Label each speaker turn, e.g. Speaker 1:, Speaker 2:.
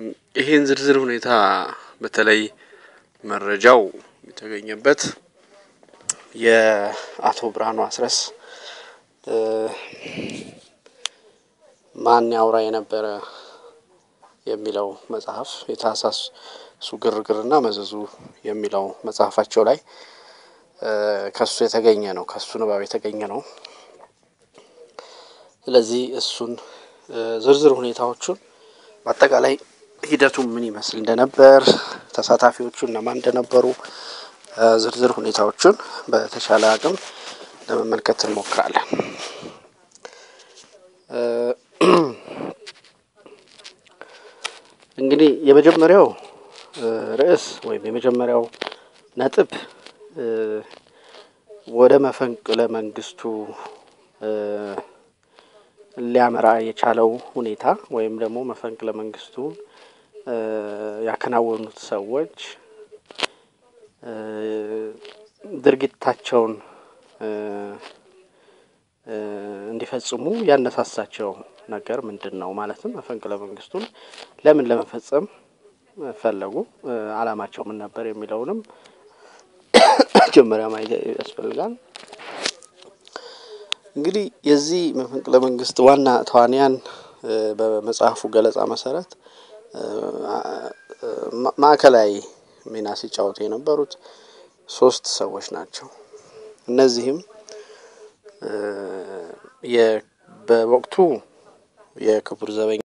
Speaker 1: ይህን ዝርዝር ሁኔታ በተለይ መረጃው የተገኘበት የአቶ ብርሃኑ አስረስ ማን ያውራ የነበረ የሚለው መጽሐፍ የታህሳስ እሱ ግርግርና መዘዙ የሚለው መጽሐፋቸው ላይ ከሱ የተገኘ ነው። ከሱ ንባብ የተገኘ ነው። ስለዚህ እሱን ዝርዝር ሁኔታዎቹን በአጠቃላይ ሂደቱ ምን ይመስል እንደነበር ተሳታፊዎቹ እነማን እንደነበሩ ዝርዝር ሁኔታዎቹን በተቻለ አቅም ለመመልከት እንሞክራለን። እንግዲህ የመጀመሪያው ርዕስ ወይም የመጀመሪያው ነጥብ ወደ መፈንቅለ መንግስቱ ሊያመራ የቻለው ሁኔታ ወይም ደግሞ መፈንቅለ መንግስቱን ያከናወኑት ሰዎች ድርጊታቸውን እንዲፈጽሙ ያነሳሳቸው ነገር ምንድን ነው? ማለትም መፈንቅለ መንግስቱን ለምን ለመፈጸም ፈለጉ? አላማቸው ምን ነበር? የሚለውንም መጀመሪያ ማየት ያስፈልጋል። እንግዲህ የዚህ መፈንቅለ መንግስት ዋና ተዋንያን በመጽሐፉ ገለጻ መሰረት ማዕከላዊ ሚና ሲጫወቱ የነበሩት ሶስት ሰዎች ናቸው። እነዚህም በወቅቱ የክቡር ዘበኛ